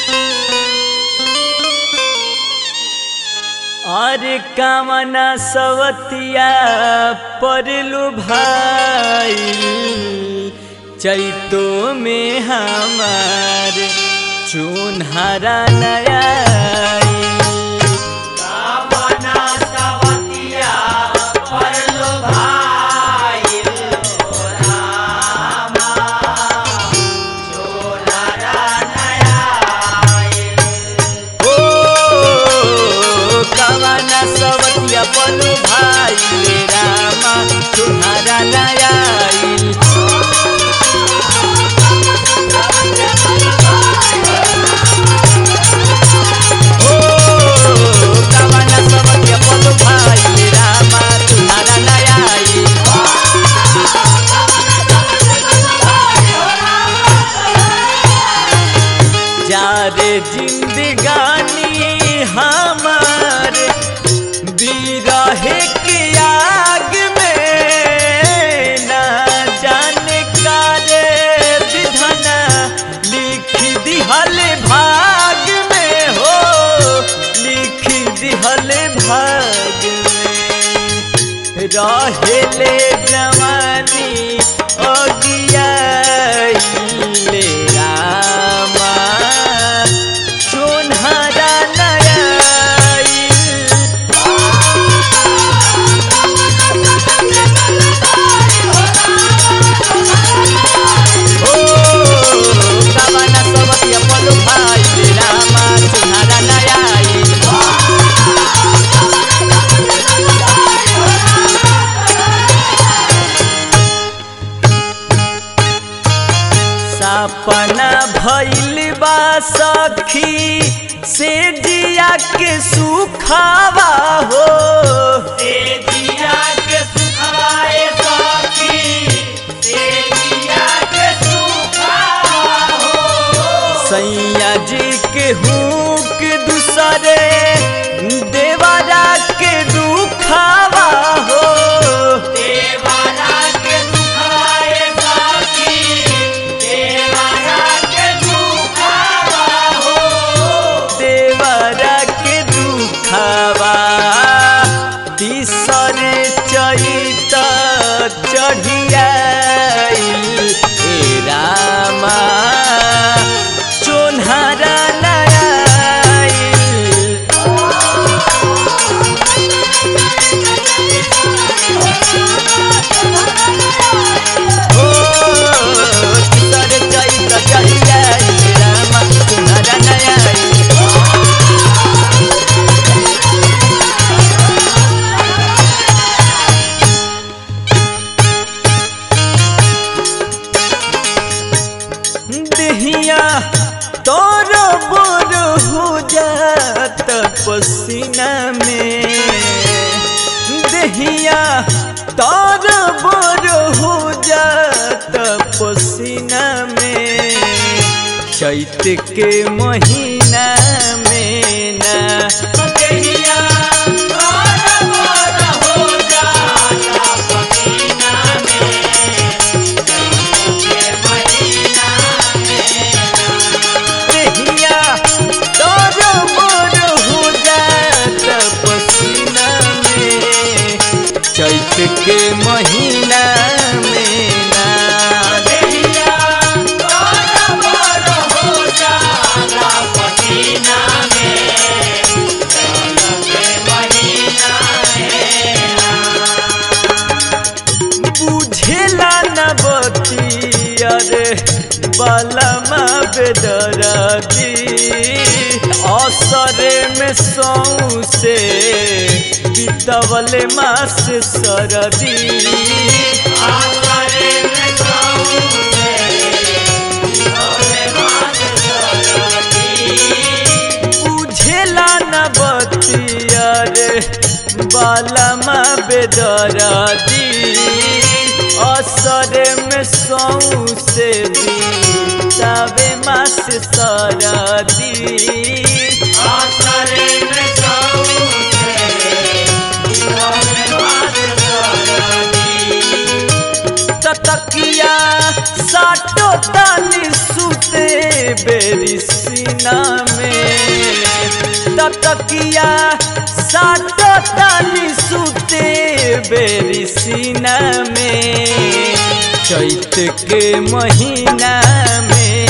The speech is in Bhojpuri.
और कामना सवतिया परलु भाई चैतो में हमार चुनहरा नया ओ कामना सवतिया पलु भाई रे रामा चुनहरा नया ओ कामना सवतिया पलु भाई रे रामा चुनहरा नया जारे जिंदगानी हमार बिरहे के आग में ना जाने का रे विधना लिख दिहल भाग में हो लिख दिहल भाग में रहेले जवानी अगियाइले रामा चुनहरा नयाई ओ कामना सबतिया पलु भाई रे रामा चुनहरा नयाई सपना भइल बा सखी से जिया के सुखावा हो से जिया के सुखाए सखी से जिया के सुखावा हो सैया जी के हुक दूसरे देवरा के दुखावा हो देवरा के दुखाए सखी देवरा के दुखावा तीसर चैत चढ़िया ए रामा चोन्हरा नया ओ तीसर चैत चढ़िया ए रामा चोन्हरा नया देहिया तोर बोर हो जात पसीना में देहिया तोर बोर हो जात पसीना में चैत के महीना में ना देहिया तोर बोर हो जात पसीना में देहिया तोर मोर हो जात पसीना में चैत के महीना में ना देहिया तोर मोर हो जात पसीना में बुझेला न बतिया रे बलमा बेदरदी असरे में सौसे बितवले मास सरदी असरे में सौसे बितवले मास बुझेला न बतिया रे बालमा बेदरदी असरे में सौसे बीतावे मास सरदी असरे में सौसे बीतावे मास सरदी ततकिया साटो ताली सुते बेरी सीना में ततकिया सातो तानी सुते बेरी सीना में चैत के महीना में